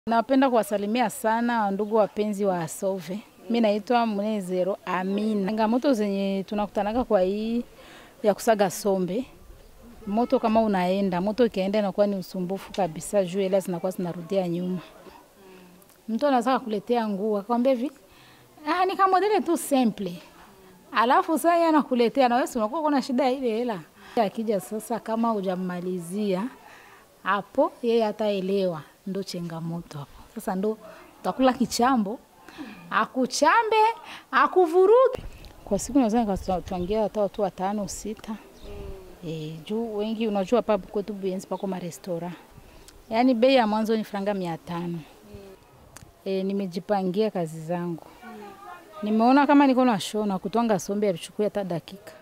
Napenda kuwasalimia sana ndugu wapenzi wa Asove. Mi naitwa Mnezero Amina. Changamoto zenye tunakutanaga kwa hii ya kusaga sombe, moto kama unaenda moto ikienda inakuwa ni usumbufu kabisa, juu hela zinakuwa zinarudia nyuma. Mtu anaweza kukuletea nguo akwambia hivi, ah, ni kama modele tu simple, alafu sasa yeye anakuletea na wewe si unakuwa kuna shida ya ile hela. Akija sasa, kama hujamalizia hapo, yeye hataelewa, ndo changamoto hapo. Sasa ndo utakula kichambo, akuchambe akuvuruge. Kwa siku naweza nikatwangia hata watu watano sita. E, juu wengi unajua hapa kwetu Buyenzi pako marestora, yaani bei ya mwanzo ni franga mia tano. E, nimejipangia kazi zangu, nimeona kama niko na shona kutwanga sombe avichukui hata dakika.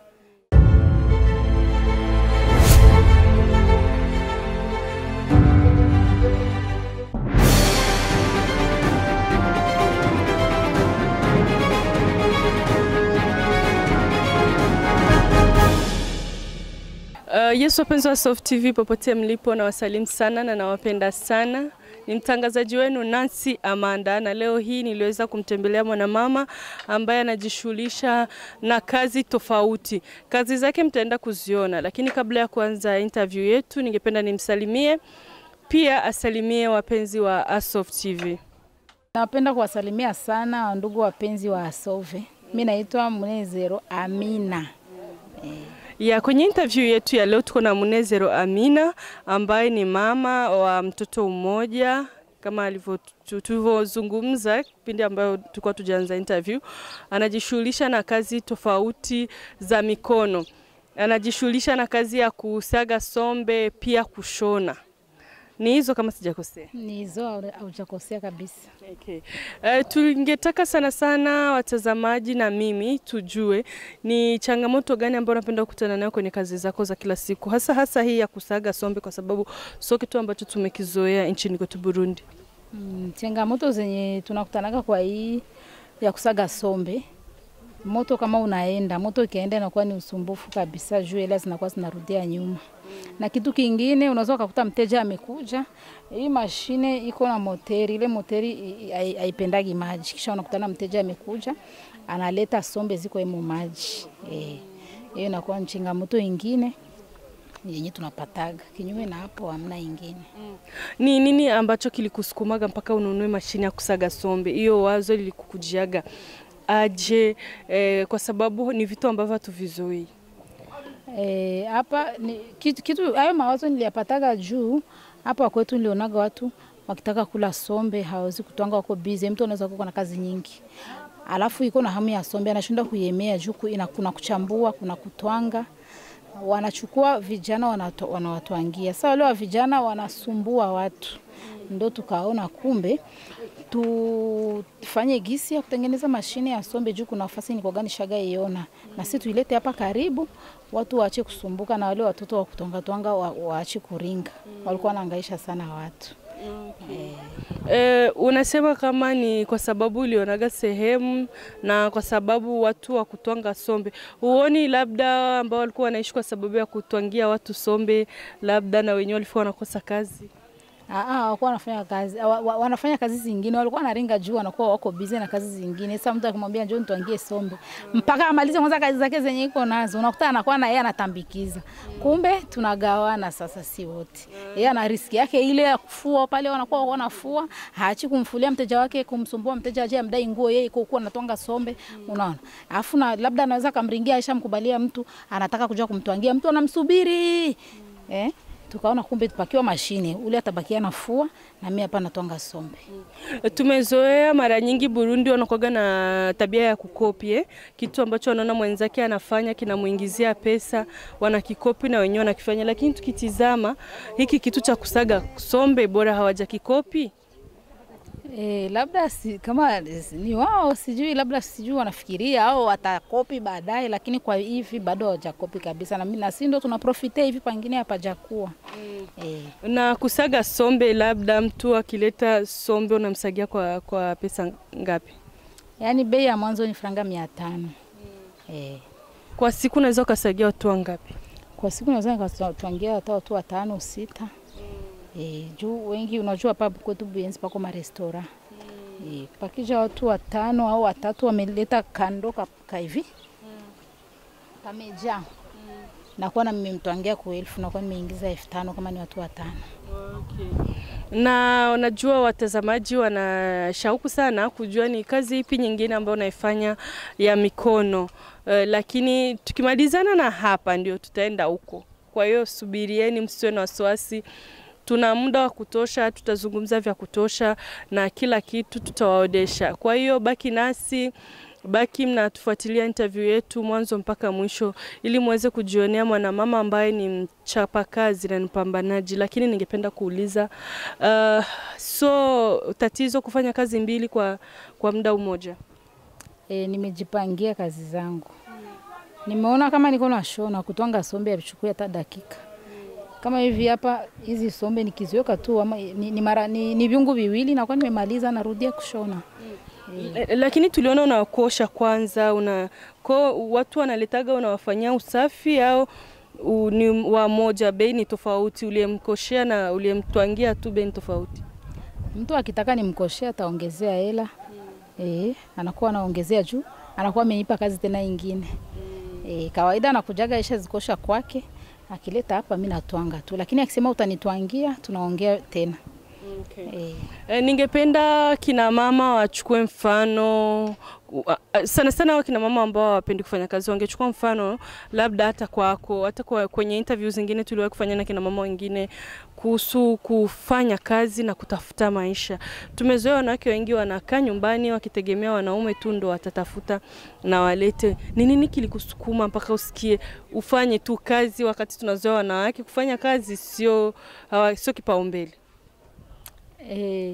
Uh, Yesu wapenzi wa Soft TV popote mlipo, na wasalimu sana na nawapenda sana. Ni mtangazaji wenu Nancy Amanda, na leo hii niliweza kumtembelea mwanamama ambaye anajishughulisha na kazi tofauti. Kazi zake mtaenda kuziona, lakini kabla ya kuanza interview yetu, ningependa nimsalimie pia asalimie wapenzi wa Asoft TV. Napenda kuwasalimia sana ndugu wapenzi wa Asove. Mi naitwa Mnezero Amina. Ya kwenye interview yetu ya leo tuko na Munezero Amina ambaye ni mama wa mtoto mmoja kama alivyo tulivyozungumza kipindi ambayo tulikuwa tujaanza interview. Anajishughulisha na kazi tofauti za mikono, anajishughulisha na kazi ya kusaga sombe, pia kushona. Ni hizo kama sijakosea. Ni hizo, haujakosea kabisa. Okay. Uh, tungetaka sana sana watazamaji na mimi tujue ni changamoto gani ambayo unapenda kukutana nayo kwenye kazi zako za kila siku, hasa hasa hii ya kusaga sombe, kwa sababu sio kitu ambacho tumekizoea nchini kwetu Burundi. Mm, changamoto zenye tunakutanaga kwa hii ya kusaga sombe, moto kama unaenda moto ikienda inakuwa ni usumbufu kabisa, juu hela zinakuwa zinarudia nyuma. Na kitu kingine unaweza ukakuta mteja amekuja, hii mashine iko na moteri, ile moteri i- hai- haipendagi maji, kisha unakutana mteja amekuja analeta sombe ziko emo maji eh, hiyo inakuwa ni changamoto ingine yenye tunapataga. Kinyume na hapo hamna ingine. Ni nini ambacho kilikusukumaga mpaka ununue mashine ya kusaga sombe? Hiyo wazo lilikukujiaga aje? Eh, kwa sababu ni vitu ambavyo hatuvizoei. Eh, hapa ni kitu, kitu hayo mawazo niliyapataga juu hapa kwetu nilionaga watu wakitaka kula sombe hawezi kutwanga, wako busy. Mtu anaweza kuwa na kazi nyingi, alafu iko na hamu ya sombe, anashinda kuiemea juu ku- ina- kuna kuchambua, kuna kutwanga, wanachukua vijana wanato- wanawatwangia. Sasa wale wa vijana wanasumbua watu, ndo tukaona kumbe tufanye gisi ya kutengeneza mashine ya sombe juu kuna nafasi nikogani shaga iona na si tuilete hapa karibu, watu waache kusumbuka na wale watoto wa kutongatwanga wa, waache kuringa. Walikuwa wanahangaisha sana watu. Eh, unasema kama ni kwa sababu ulionaga sehemu na kwa sababu watu wa kutwanga sombe, huoni labda ambao walikuwa wanaishi kwa sababu ya kutwangia watu sombe, labda na wenyewe walikuwa wanakosa kazi? Ah, ah, hawakuwa wanafanya kazi wa, wa, wanafanya kazi zingine, walikuwa wanaringa juu, wanakuwa wako busy na kazi zingine. Sasa mtu akimwambia njoo nitwangie sombe, mpaka amalize kwanza kazi zake zenye iko nazo, unakuta anakuwa na yeye anatambikiza. Kumbe tunagawana sasa, si wote. Yeye ana riski yake ile ya kufua pale, wanakuwa wanafua, haachi kumfulia mteja wake, kumsumbua mteja aje amdai nguo, yeye iko kuwa anatwanga sombe, unaona. Alafu na labda anaweza kamringia, aishamkubalia mtu, anataka kuja kumtwangia mtu, anamsubiri eh tukaona kumbe tupakiwa mashine, ule atabakia nafua na mimi hapa natwanga sombe. Tumezoea mara nyingi Burundi wanakuwaga na tabia ya kukopi eh? Kitu ambacho wanaona mwenzake anafanya kinamuingizia pesa, wanakikopi na wenyewe wanakifanya, lakini tukitizama hiki kitu cha kusaga sombe bora hawajakikopi. E, labda si, kama ni wao sijui, labda sijui wanafikiria au watakopi baadaye, lakini kwa hivi bado hawajakopi kabisa, na mimi na si ndo tunaprofite hivi, pangine hapajakuwa mm. E, Na kusaga sombe, labda mtu akileta sombe unamsagia kwa, kwa pesa ngapi? yaani bei ya mwanzo ni franga mia tano mm. E, Kwa siku unaweza ukasagia watu wangapi? kwa siku naweza nikatwangia hata watu watano sita E, juu wengi unajua hapa kwetu Buyenzi pako marestora e, pakija watu watano au watatu wameleta kando ka, ka hivi kamejaa nakuwa na mmemtwangia kwa elfu nakuwa nimeingiza elfu tano kama ni watu watano. Okay. Na unajua watazamaji wana shauku sana kujua ni kazi ipi nyingine ambayo unaifanya ya mikono uh, lakini tukimalizana na hapa ndio tutaenda huko. Kwa hiyo subirieni, msiwe na wasiwasi. Tuna muda wa kutosha, tutazungumza vya kutosha na kila kitu tutawaodesha. Kwa hiyo baki nasi baki mnatufuatilia interview yetu mwanzo mpaka mwisho ili muweze kujionea mwanamama ambaye ni mchapakazi na mpambanaji. Lakini ningependa kuuliza uh, so tatizo kufanya kazi mbili kwa, kwa muda mmoja? E, nimejipangia kazi zangu. Nimeona kama niko na shona kutwanga sombe yavichukua hata dakika kama hivi hapa, hizi sombe nikiziweka tu ama ni, ni, mara, ni, ni viungu viwili nakuwa nimemaliza, narudia kushona. E, lakini tuliona unakosha kwanza, una ko watu wanaletaga unawafanyia usafi au u, ni wa moja, bei ni tofauti, uliyemkoshea na uliyemtwangia tu bei ni tofauti? Mtu akitaka nimkoshea ataongezea hela eh, anakuwa anaongezea juu, anakuwa amenipa kazi tena ingine eh, kawaida anakujaga isha zikosha kwake, akileta hapa mimi natwanga tu, lakini akisema utanitwangia tunaongea tena Okay. eh. E, ningependa kina mama wachukue mfano uh, sana sana wa kina mama ambao hawapendi kufanya kazi wangechukua mfano labda hata kwako, hata kwa, kwenye interview zingine tuliwahi kufanya na kina mama wengine kuhusu kufanya kazi na kutafuta maisha. Tumezoea wanawake wengi wanakaa nyumbani wakitegemea wanaume tu ndo watatafuta na walete. Ni nini kilikusukuma mpaka usikie ufanye tu kazi, wakati tunazoea wanawake kufanya kazi sio hawa- sio kipaumbele? Eh,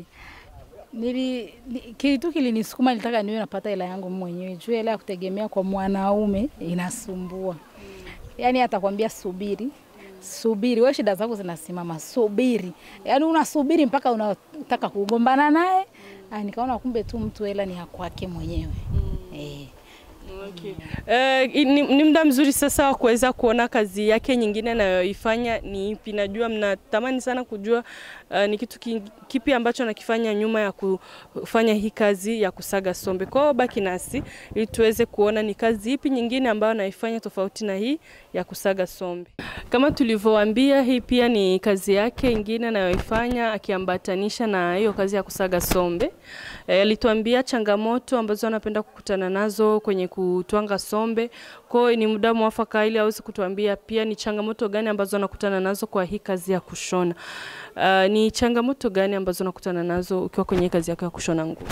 nili ni- kitu kilinisukuma, nilitaka niwe napata hela yangu mwenyewe, juu hela ya kutegemea kwa mwanaume inasumbua. Yaani atakwambia subiri, subiri, wewe shida zako zinasimama, subiri. Yaani unasubiri mpaka unataka kugombana naye. Ah, nikaona kumbe tu mtu hela ni ya kwake mwenyewe eh. Okay. Eh, ni, ni muda mzuri sasa wa kuweza kuona kazi yake nyingine anayoifanya ni ipi. Najua mnatamani sana kujua uh, ni kitu ki- kipi ambacho anakifanya nyuma ya kufanya hii kazi ya kusaga sombe. Kwa hiyo baki nasi ili tuweze kuona ni kazi ipi nyingine ambayo anaifanya tofauti na hii ya kusaga sombe. Kama tulivyowaambia, hii pia ni kazi yake ingine anayoifanya akiambatanisha na hiyo kazi ya kusaga sombe. Eh, alituambia changamoto ambazo anapenda kukutana nazo kwenye kutwanga sombe. Kwa hiyo ni muda mwafaka ili aweze kutuambia pia ni changamoto gani ambazo anakutana nazo kwa hii kazi ya kushona. Uh, ni changamoto gani ambazo unakutana nazo ukiwa kwenye hii kazi yako ya kushona nguo?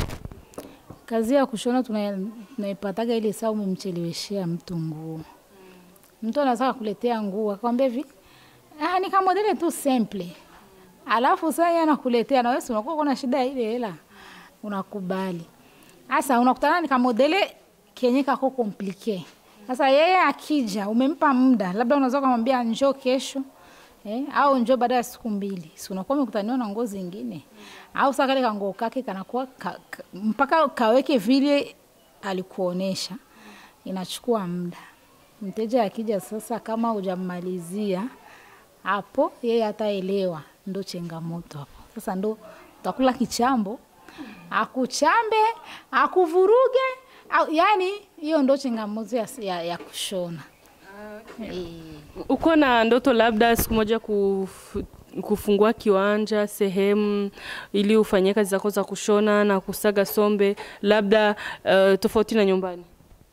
Kazi ya kushona tuna- tunaipataga ile saa umemcheleweshea mtu nguo. Mtu anataka kuletea nguo akwambia hivi, ah, ni kama modele tu simple. Alafu sasa yeye anakuletea na wewe si unakuwa kuna shida ya ile hela. Unakubali. Sasa unakutana ni kama modele kenye kako komplike. Sasa yeye akija umempa muda, labda unaweza kumwambia njoo kesho. Eh, au njoo baada ya siku mbili. Si unakuwa umekutaniwa na nguo zingine. Au sasa kale kanguo kake kanakuwa ka, ka, mpaka kaweke vile alikuonesha. Inachukua muda. Mteja akija sasa, kama hujammalizia hapo, yeye hataelewa, ndo changamoto hapo. Sasa ndo utakula kichambo, akuchambe, akuvuruge, au, yani hiyo ndo changamoto ya, ya, ya kushona Eh. Uko na ndoto labda siku moja kuf, kufungua kiwanja sehemu ili ufanyie kazi zako za kushona na kusaga sombe labda uh, tofauti na nyumbani?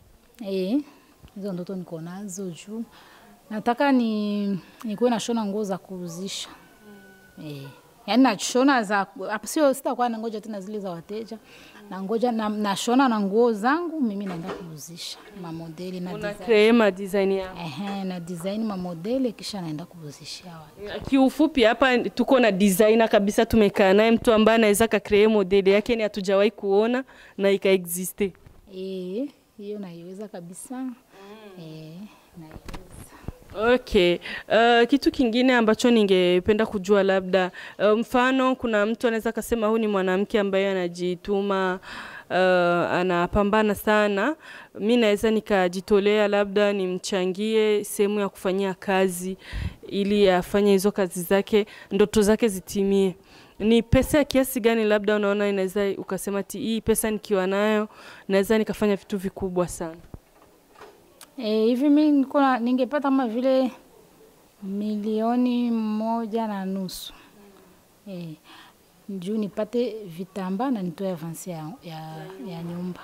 Eh, hizo ndoto niko nazo juu nataka ni nikuwe nashona nguo za kuuzisha eh, yaani nashona za hapa, sio sitakuwa nangoja tena zile za wateja na ngoja na, nashona na nguo zangu mimi naenda kuuzisha mamodeli na Una design. create ma design yako. Ehe, na design mamodeli kisha naenda kuuzishia watu. Kiufupi hapa tuko na designer kabisa, tumekaa naye mtu ambaye anaweza ka create modeli yake, ni hatujawahi kuona na ikaexiste. Eh, hiyo naiweza kabisa eh, naiweza. Okay. Uh, kitu kingine ambacho ningependa kujua labda uh, mfano kuna mtu anaweza akasema huyu ni mwanamke ambaye anajituma uh, anapambana sana, mi naweza nikajitolea, labda nimchangie sehemu ya kufanyia kazi ili afanye hizo kazi zake, ndoto zake zitimie. Ni pesa ya kiasi gani labda unaona inaweza ukasema ti hii pesa nikiwa nayo naweza nikafanya vitu vikubwa sana? Eh, hivi mi niko na- ningepata kama vile milioni moja na nusu eh, juu nipate vitambaa na nitoe avansi ya, ya, ya nyumba.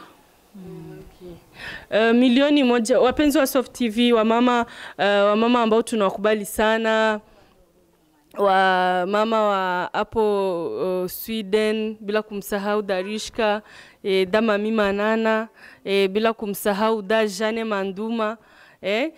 Uh, milioni moja. Wapenzi wa Soft TV, wamama uh, wamama ambao tunawakubali sana wamama wa hapo uh, Sweden, bila kumsahau Darishka eh, Dama Mima Nana eh, bila kumsahau Da Jane Manduma eh,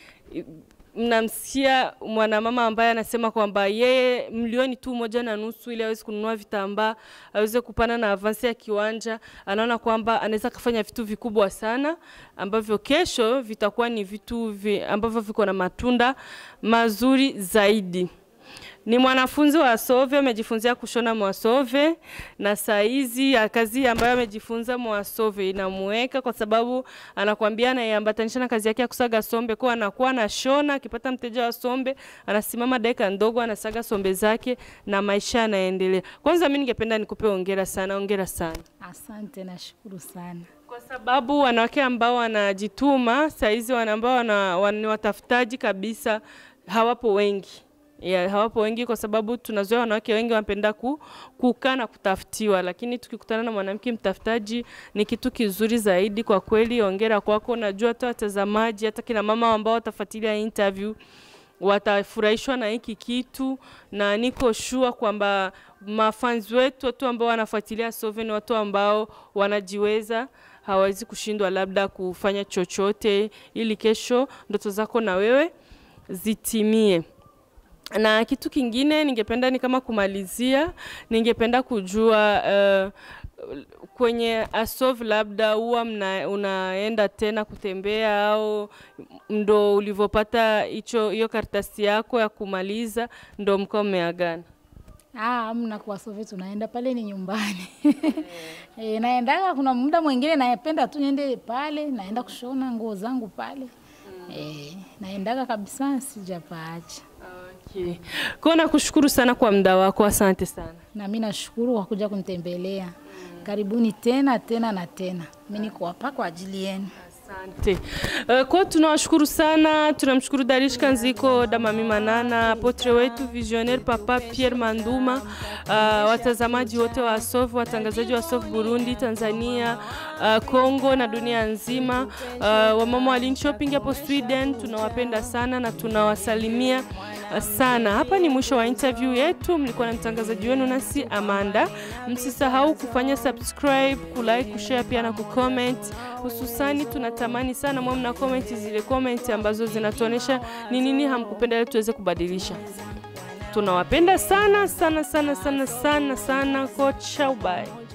mnamsikia mwanamama ambaye anasema kwamba yeye milioni tu moja na nusu ili aweze kununua vitambaa aweze kupana na avansi ya kiwanja, anaona kwamba anaweza kufanya vitu vikubwa sana ambavyo kesho vitakuwa ni vitu vi, ambavyo viko na matunda mazuri zaidi. Ni mwanafunzi wa Asove, amejifunzia kushona mwasove, na saa hizi ya kazi ambayo amejifunza mwasove inamuweka kwa sababu anakwambia anaiambatanisha na kazi yake ya kusaga sombe, kwa anakuwa anashona, akipata mteja wa sombe anasimama dakika ndogo, anasaga sombe zake na maisha yanaendelea. Kwanza mimi ningependa nikupe hongera sana, hongera sana Asante, nashukuru sana. kwa sababu wanawake ambao wanajituma saizi wana ambao wana, wana, ni watafutaji kabisa hawapo wengi ya, hawapo wengi kwa sababu tunazoea wanawake wengi wanapenda ku, kukaa na kutafutiwa, lakini tukikutana na mwanamke mtafutaji ni kitu kizuri zaidi. Kwa kweli, ongera kwako. Najua hata watazamaji, hata kina mama ambao watafuatilia interview watafurahishwa na hiki kitu, na niko shua kwamba mafanzi wetu, watu ambao wanafuatilia Sove ni watu ambao wanajiweza, hawawezi kushindwa labda kufanya chochote, ili kesho ndoto zako na wewe zitimie. Na kitu kingine ningependa ni kama kumalizia, ningependa kujua uh, kwenye Asov labda huwa mna, unaenda tena kutembea au ndo ulivyopata hicho hiyo karatasi yako ya kumaliza ndo mkao mmeagana? Ah, amna kwa Sove tunaenda pale ni nyumbani. Eh, naendaga kuna muda mwingine napenda tu niende pale, naenda kushona nguo zangu pale. Eh, naendaga kabisa sijapaacha. Okay. Kwa nakushukuru sana kwa muda wako, asante sana. Na mimi nashukuru kwa kuja kunitembelea. Karibuni tena tena na tena. Mimi niko hapa kwa ajili yenu. Asante. Uh, kwa tunawashukuru sana, tunamshukuru Darish Kanziko, Damami Manana, potre wetu visionnaire Papa Pierre Manduma, uh, watazamaji wote wa Asof, watangazaji wa Asof Burundi, Tanzania, uh, Kongo na dunia nzima, uh, wamama wa Link Shopping hapo Sweden, tunawapenda sana na tunawasalimia uh, sana. Hapa ni mwisho wa interview yetu, mlikuwa na mtangazaji wenu nasi Amanda. Msisahau kufanya subscribe, kulike, kushare pia na kucomment. Hususani tunatamani sana mwe mna comment zile comment ambazo zinatuonesha ni nini hamkupenda ili tuweze kubadilisha. Tunawapenda sana sana sana sana sana sana. Kocha, bye.